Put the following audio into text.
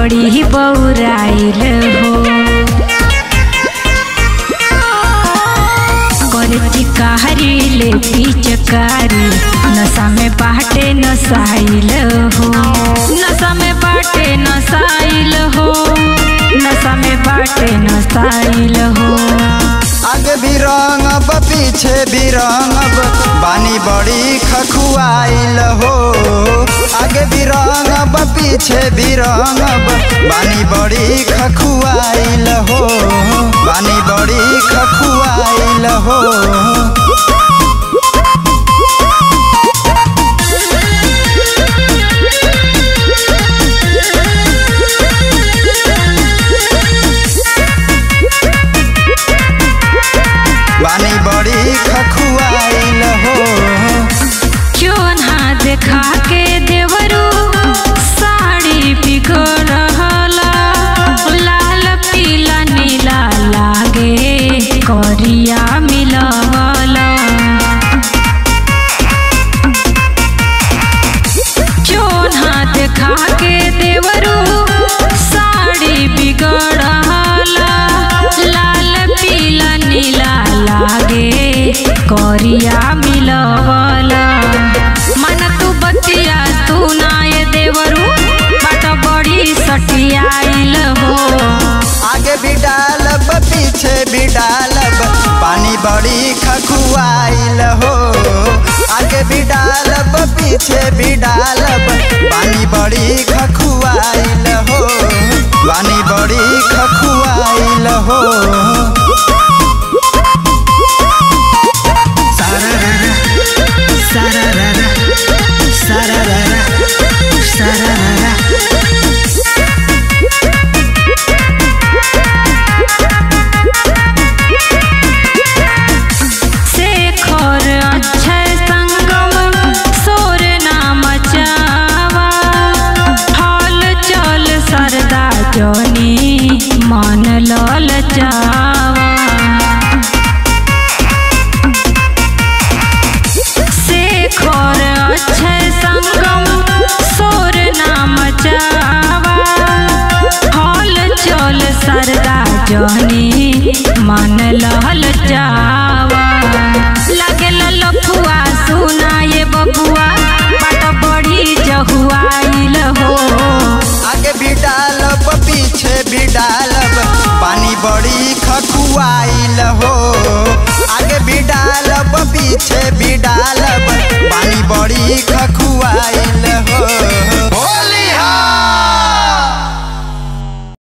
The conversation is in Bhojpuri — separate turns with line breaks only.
बड़ी बौराइल हो करे चिकारी ले पिचकारी नशा में बाटे नसाइल हो नशा में बाटे नसाइल हो नशा में बाटे नसाइल हो
आगे भी रंगब पीछे भी रंगब बानी बड़ी खखुआइल हो आगे भी रंगब पीछे भी रंगब बानी बड़ी खखुआइल हो बानी बड़ी खखुआइल हो बानी बड़ी खखुआइल हो
क्यों ना देखा के देवरू साड़ी बिगड़ला लाल पीला नीला लागे करिया मिलवला क्यों ना देखा के देवरू साड़ी बिगड़ला लाल पीला नीला लागे करिया मिलवला मन तू बतिया तू ना ये देवरू बाट बड़ी सटियाइल हो
आगे भी डालब पीछे भी डालब पानी बड़ी खखुआइल हो आगे भी डालब पीछे भी डालब पानी बड़ी खखुआइल हो पानी बड़ी खखुआइल हो सारारारा, सारारारा, सारारारा, सारारारा।
शेखर अक्षय संगम सोर नाम चावा हल चल सरदा जनी मन लल जावा शेखर अक्षय संगम सोर नाम चावा हल चल सरदा जनी मन लहल जावा लगे लफुआ सुना ये बबुआ बाट बड़ी जहुआइल हो
आगे भी डालब पीछे भी डालब पानी बड़ी खखुआइल हो आगे भी डालब पीछे भी डालब पानी बड़ी खखु